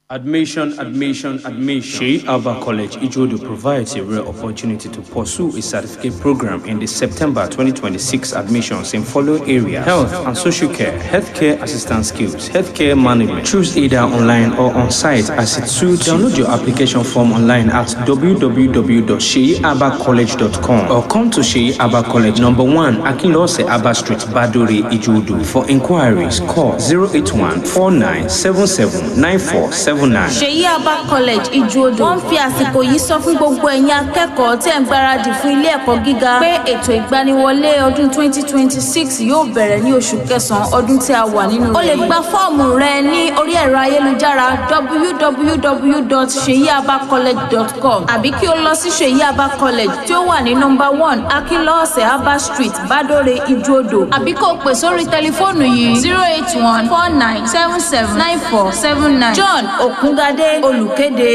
Admission, admission, admission. Sheikh Alba College, Ijodo provides a rare opportunity to pursue a certificate program in the September 2026 admissions in following areas health and social care, healthcare assistance skills, healthcare management. Choose either online or on site as it suits. Download your application form online at www.sheabacollege.com or come to Sheikh Alba College, number one, Akinlose Abba Street, Badore, Ijodo. For inquiries, call 081 4977 9479. ṣèyí abba college ìjòdò wọn fi àsìkò yìí sọ fún gbogbo ẹ̀yin akẹ́kọ̀ọ́ tẹ̀ ń gbáradì fún ilé ẹ̀kọ́ gíga pé ètò ìgbaniwọlé ọdún 2026 yóò bẹ̀rẹ̀ ní oṣù kẹsàn-án ọdún tí a wà nínú rẹ̀. o lè gba fọ́ọ̀mù rẹ ní orí ẹ̀rọ ayélujára www.seyiabacollege.com àbí kí o lọ sí ṣèyí abba college tí ó wà ní nọmba one akínlọ́ọ̀sẹ̀ abba street badore ìjòdò àbí kó o pè sórí tẹlifóònù yìí zero eight one four nine seven seven nine four seven nine john òkúngadé olùkéde.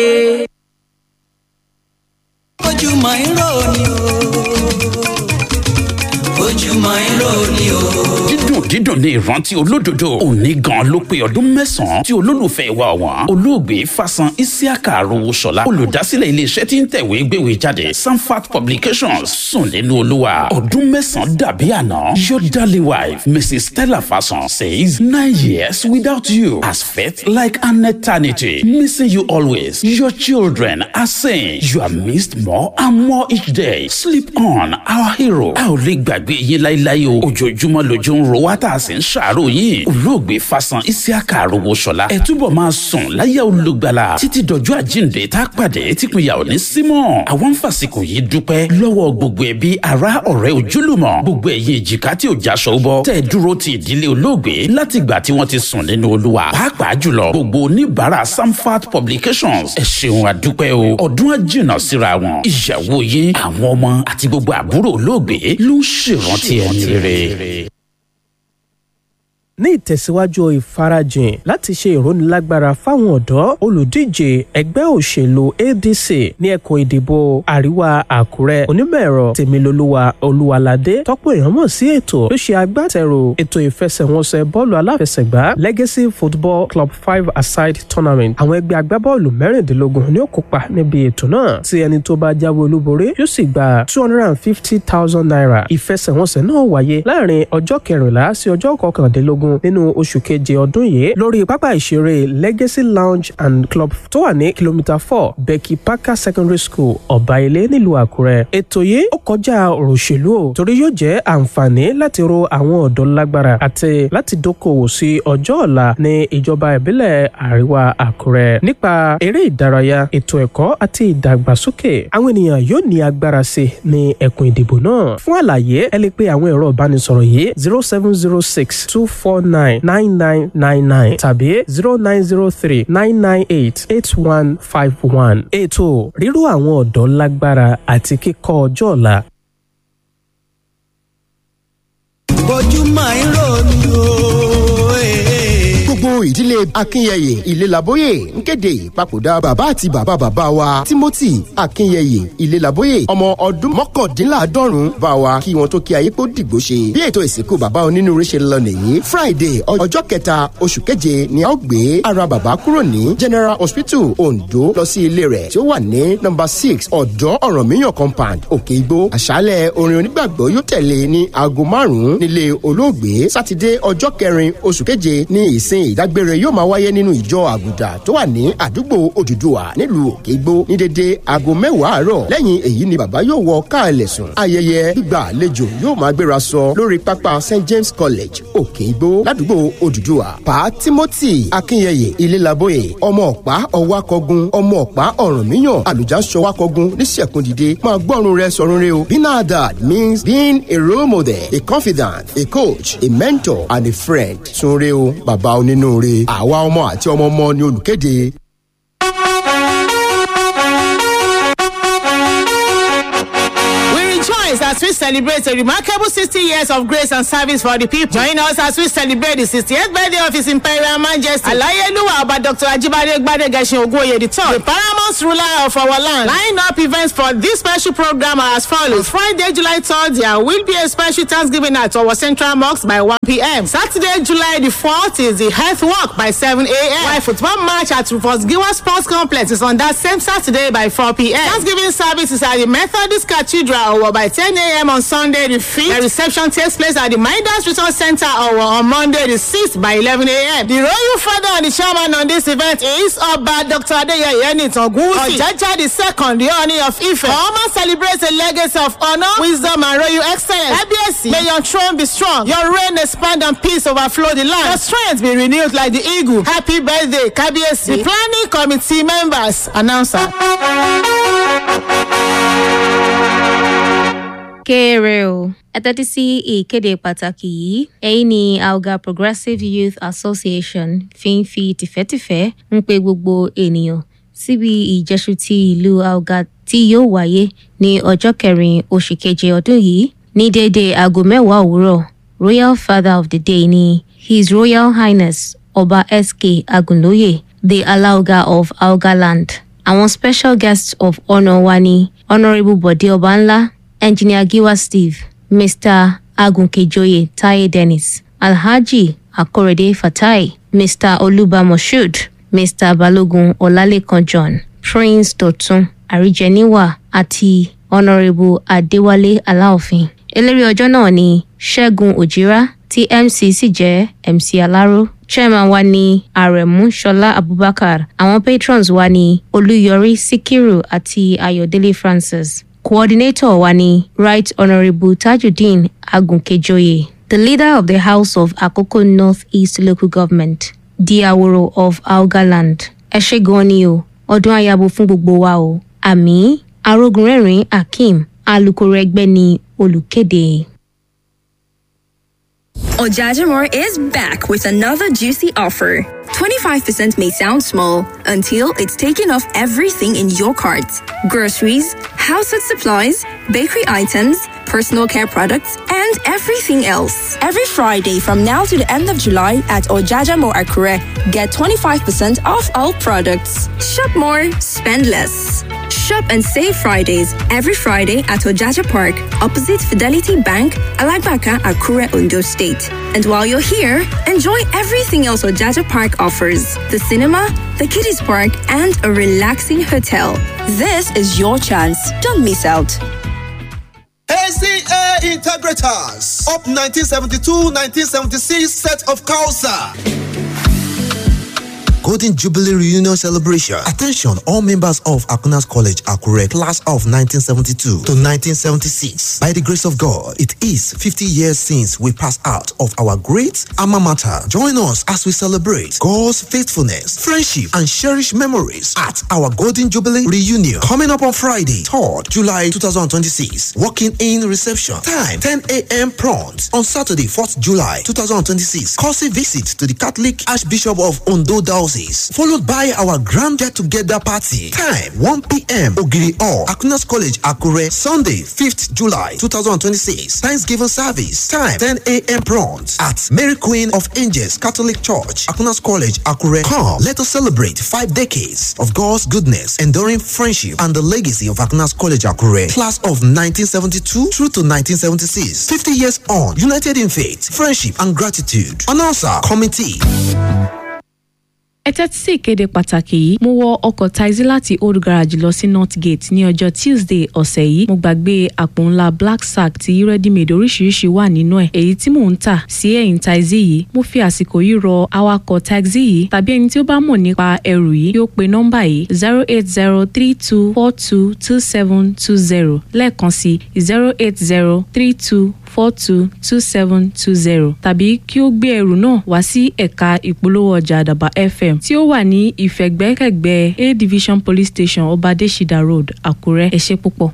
ojúmọ́ irọ́ ni o ojúmọ́ irọ́ ni o. dídùn dídùn ní ìrántí olódodo òní gan ló pé ọdún mẹ́sàn-án tí olólùfẹ́ wa ọ̀wọ́n olóògbé fasan isiaka arowóṣọlá olùdásílẹ̀ iléeṣẹ́ tí ń tẹ̀wé gbéwèé jáde sanfat publications sùn nínú olúwa ọdún mẹ́sàn-án dàbí àná your darling wife mrs stella fasan says nine years without you has felt like an eternity missing you always your children are saying you are missed more and more each day sleep on our hero a ò lè gbàgbé yín láíláí o ojoojúmọ́ lójú ń ro wá tá a sì ń ṣàárò yín olóògbé fasan isiaka arowóṣọlá ẹ túbọ̀ máa sùn láyà olùgbàlà títí dọjọ́ àjíǹde tá a pàdé típínyà ò ní símọ̀ àwọn fàsìkò yìí dúpẹ́ lọ́wọ́ gbogbo ẹbí ará ọ̀rẹ́ ojúlùmọ̀ gbogbo ẹ̀yin èjìká tí ò jáṣọ bọ́ tẹ́ ẹ dúró ti ìdílé olóògbé látìgbà tí wọ́n ti sùn nínú olúwa pàápàá jùlọ gbogbo oníbàárà samfat publications ẹ ṣeun àdúpẹ́ o ọdún àjìnà síra wọn ìyàwó yín àwọn ọmọ àti gbogbo àbúrò olóògbé ló ń ṣèrántí ẹni rere ní ìtẹ̀síwájú ìfarajìn láti ṣe ìrónilágbára fáwọn ọ̀dọ́ olùdíje ẹgbẹ́ òṣèlú adc ní ẹkùn ìdìbò àríwá àkúrẹ́ onímọ̀-ẹ̀rọ tèmilolúwa olúwaládé tọ́pọ̀ èèyàn mọ̀ sí ètò ló ṣe agbátẹrù ètò ìfẹsẹ̀wọnsẹ̀ bọ́ọ̀lù aláfẹsẹ̀gbá legacy football club five aside tournament àwọn ẹgbẹ́ agbábọ́ọ̀lù mẹ́rìndínlógún ni ó kópa níbi ètò náà tí ẹni tó bá jáwé olúborí yóò sì gba two hundred and fifty thousand naira ìfẹsẹ̀wọnsẹ̀ náà wáyé láàrin ọjọ́ kẹrìnlá sí ọjọ́ kọkàndínlógún nínú oṣù keje ọdún yìí lórí pápá ìṣeré legacy lounge and club tó wà ní kìlómítà four becky parker secondary school ọ̀báilé nílùú àkúrẹ́. ètò yìí ó kọjá ọ̀rọ̀ òṣèlú o torí yóò jẹ́ àǹfààní láti ro àwọn ọ̀dọ́ lágbára àti láti dókòwò sí ọjọ́ ọ̀la ní ìjọba ìbílẹ̀ àríwá àkúrẹ́. nípa eré ìdárayá ètò ẹ̀kọ́ àti ìdàgbàsókè àwọn ènìyàn yóò ní agbára sí ní ẹkùn ìdìbò náà. fún àlàyé ẹ lè pe àwọn ẹ̀rọ ìbánisọ̀rọ̀ yìí zero seven zero six two four nine nine nine nine nine tàbí zero nine zero three nine nine eight eight one five one. ètò ríró àwọn ọ̀dọ́ lágbára àti kíkọ́ ọjọ́ ọ̀la. ojúmọ́ irọ́ ni o. gbogbo ìdílé akínyẹyẹ ìlélabóyè ń kéde ìpapòdà bàbá àti bàbá bàbá wa timothy akínyẹyẹ ìlélabóyè ọmọ ọdún mọ́kàndínláàádọ́rùn bá wa kí wọn tó kí ayé kó dìgbò ṣe bí ètò ìsìnkú bàbá onínúure ṣe lọ nìyí friday ọjọ́ kẹta oṣù keje ni a ó gbé ara bàbá kúrò ní general hospital ondo lọ sí ilé rẹ̀ tí ó wà ní number six ọ̀dọ́ ọ̀rànmíyàn compound òkè igbó àṣálẹ̀ orin onígbàgbọ́ yóò tẹ̀lé ní aago márùn-ún nílé olóògbé sátidé ọjọ́ kẹrin oṣù keje ní ìsìn ìdágbére yóò máa wáyé nínú ìjọ àgùdà tó wà ní àdúgbò òdùdùà nílùú òkè igbó ní dédé aago mẹ́wàá àárọ̀ lẹ́yìn èyí ni bàbá yóò wọ káàlẹ̀ sùn ayẹyẹ gbígbà àlejò yóò máa gbéra sọ lórí pápá st james college òkè igbó ládùúgbò òdùdùà pa timothy akínyẹyẹ ilélabóye ọmọ ọ̀pá ọwákọ̀gun ọmọ ọ̀pá ọ̀rànmíyàn àlùjáṣọwákọ̀gun níṣẹ̀kùndìde máa gbọ́run rẹ sọ̀run rẹ o being a dad means being a role model a confidant a coach a mentor and a friend sunre o bàbá onínúure àwa ọmọ àti ọmọ ọmọ ni olùkéde. We rejoice as we celebrate a remarkable 60 years of grace and service for the people. Join us as we celebrate the 68th birthday of His Imperial Majesty. Alayeluwa Oba Dr. Ajibade Gbadegashin Ogunye III, the paramount ruler of our land. Line up events for this special program are as follows. Friday, July 3rd, there will be a special Thanksgiving at our Central Mosque by 1 p.m. Saturday, July the 4th is the Health Walk by 7 a.m. While football match at Rufus Giwa Sports Complex is on that same Saturday by 4 p.m. Thanksgiving service is at the Methodist Cathedral or by 10 a.m. on Sunday the 5th. The reception takes place at the Midas Resource Center or on Monday the 6th by 11 a.m. The royal father and the chairman on this event is Oba Dr. Adeyeye Nitangusi. Ojaja the second, the honor of Ife. Oma celebrates a legacy of honor, wisdom, and royal excellence. Kábíyèsí, may your throne be strong, your reign expand and peace overflow the land. Your strength be renewed like the eagle. Happy birthday, Kábíyèsí. The planning committee members, announcer. kéré o ẹ tẹ́tí sí ìkéde pàtàkì yìí ẹ̀yin ni alga progressive youth association fi ń fi tìfẹ́tìfẹ́ ń pe gbogbo ènìyàn síbi ìjẹ́sù ti ìlú alga tí yóò wáyé ní ọjọ́ kẹrin oṣù keje ọdún yìí ní déédéé aago mẹ́wàá òwúrọ̀ royal father of the day ni his royal highness ọba sk agunlóye the alaoga of algaland àwọn special guests of honour wa ni honourable bode ọbanla engineer giwa steve mr agunkejoye taye dennis alhaji akorede fatai mr oluba moshood mr balogun ọlálẹkan john prince dọtun àríjẹníwà àti honourable adéwálé aláòfin eléré ọjọ́ náà ni ṣẹ́gun òjìrá tí mc sì jẹ́ mc aláró chairman wa ni aremu ṣọlá abubakar àwọn patrons wa ni olúyọrí síkírù àti ayọ̀délé francis coordinator wa ni right honourable tajudeen agunkejoye the leader of the house of akoko north east local government diaworo of algaland ẹ ṣe gan ni o ọdún ayabo fún gbogbo wa o àmì arógunrẹ́rìn akeem alūkkóró ẹgbẹ́ ni olùkéde. Ojajamore is back with another juicy offer. 25% may sound small until it's taken off everything in your cart groceries, household supplies, bakery items, personal care products, and everything else. Every Friday from now to the end of July at Ojajamore Akure, get 25% off all products. Shop more, spend less. Shop and save Fridays every Friday at Ojaja Park, opposite Fidelity Bank, Alagbaka, Akure, Ondo State. And while you're here, enjoy everything else Ojaja Park offers the cinema, the kiddies park, and a relaxing hotel. This is your chance. Don't miss out. ACA Integrators up 1972-1976 set of Kausa. Golden Jubilee Reunion Celebration. Attention, all members of Akunas College, Akure, class of 1972 to 1976. By the grace of God, it is 50 years since we passed out of our great alma mater. Join us as we celebrate God's faithfulness, friendship, and cherished memories at our Golden Jubilee Reunion. Coming up on Friday, 3rd July 2026. Walking in reception. Time 10 a.m. prompt. On Saturday, 4th July 2026. Courtesy visit to the Catholic Archbishop of Ondo Diocese followed by our grand get together party. Time 1 p.m. Ogiri Hall, Akunas College, Akure, Sunday, 5th July 2026. Thanksgiving service. Time 10 a.m. prompt at Mary Queen of Angels Catholic Church, Akunas College, Akure. Come, let us celebrate five decades of God's goodness, enduring friendship, and the legacy of Akunas College, Akure. Class of 1972 through to 1976. 50 years on, united in faith, friendship, and gratitude. Announcer, committee. ẹ tẹ́tí sí ìkéde pàtàkì yìí mo wọ ọkọ̀ taxi láti old garage lọ sí north gate ní ọjọ́ tuesday ọ̀sẹ̀ yìí mo gbàgbé àpò ńlá black sack tí ready made oríṣiríṣi wà nínú ẹ̀ èyí tí mò ń tà sí ẹ̀yìn taxi yìí mo fi àsìkò yìí rọ awakọ̀ taxi yìí tàbí ẹni tí ó bá mọ̀ nípa ẹrù yìí yóò pe nọ́mbà yìí zero eight zero three two four two two seven two zero lẹ́ẹ̀kan sí zero eight zero three two four two two seven two zero tàbí kí ó gbé ẹrù náà wá sí ẹ̀ka ìpolówó ọjà àdàbà fm tí ó wà ní ìfẹ̀gbẹ́kẹ̀gbẹ́ a division police station ọbadẹ́sídà road àkúrẹ́ ẹ ṣé púpọ̀.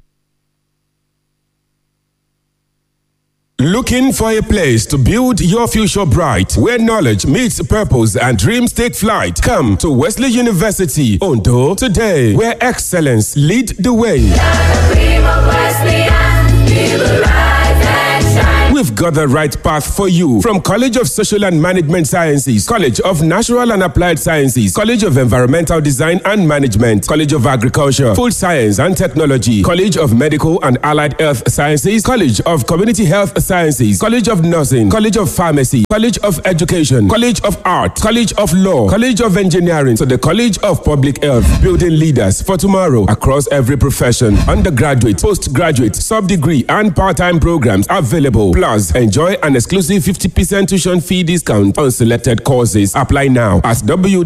Looking for a place to build your future bright, where knowledge meets purpose and dreams take flight? Come to Wesley University, Ondo, today, where excellence lead the way. We've got the right path for you from College of Social and Management Sciences, College of Natural and Applied Sciences, College of Environmental Design and Management, College of Agriculture, Food Science and Technology, College of Medical and Allied Health Sciences, College of Community Health Sciences, College of Nursing, College of Pharmacy, College of Education, College of Art, College of Law, College of Engineering, to the College of Public Health, building leaders for tomorrow across every profession. Undergraduate, postgraduate, sub-degree, and part-time programs available. Plus, enjoy an exclusive 50% tuition fee discount on selected courses. Apply now at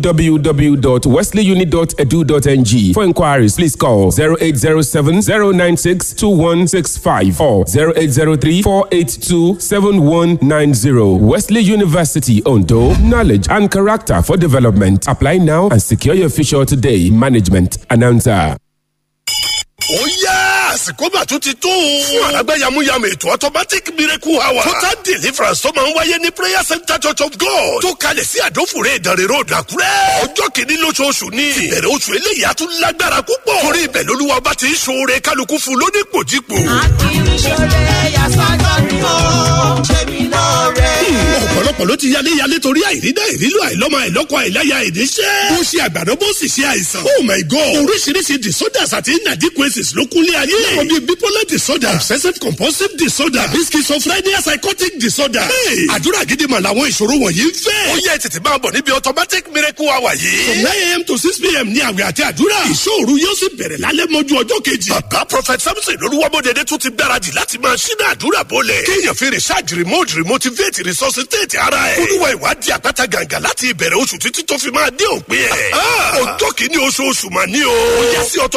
www.wesleyuni.edu.ng. For inquiries, please call 0807 096 2165 or 0803 482 7190. Wesley University, Ondo. Knowledge and character for development. Apply now and secure your future today. Management announcer. ó yá àsìkò mà tún ti tó. fún àlágbá yamuyamu ètò automatic miracle hour. total deliverance tó máa ń wáyé ní prayer center church of god. tó kalẹ̀ sí àdófòrè ìdánrẹ́ road àkúrẹ́. ọjọ́ kìíní lóṣooṣù ni. ìbẹ̀rẹ̀ oṣù eléyìí á tún lágbára púpọ̀. torí ibẹ̀ lolúwa bá ti ń ṣoore kálukú fún lónípòjípò. ìṣòro yasọ́jọ́ ni ó ṣe mí lóore. ọ̀pọ̀lọpọ̀ ló ti yálé yálé torí àìrídá ìrílò àìlọ́mọ àìlọ́kọ àìláya ìníṣẹ́. ó ṣe àgbàdo bó sì ṣe àìsàn. oh my god oríṣiríṣi disorders àti inadequacies ló kúnlé ayé. láwọn bíi bipolar disorder obsessive compulsive disorder àbí schizophrenia psychotic disorder. Hey, àdúrà gidi mà làwọn ìṣòro wọ̀nyí ń fẹ́. ó yẹ tètè máa bọ̀ níbi automatic miracle hour yìí. from nine a.m. to six p.m. ní àwẹ̀ àti àdúrà. ìṣòro yóò sì bẹ̀rẹ̀ lálẹ́ mọ́jú ọjọ́ kejì. bàbá prophet samson lolúwamọ́dẹ̀dẹ̀ tún ti gbáradì láti máa ṣínà àdúrà bọ́lẹ̀. kéèyàn fi research remote remotivate resuscitate ara ẹ̀. olúwa ìwádìí àpáta gàǹgà láti ìbẹ̀rẹ̀ oṣù títí tó fi máa dé òpin ẹ̀. ọjọ́ kìíní oṣooṣù mà ní o. ó yẹ sí ọtọ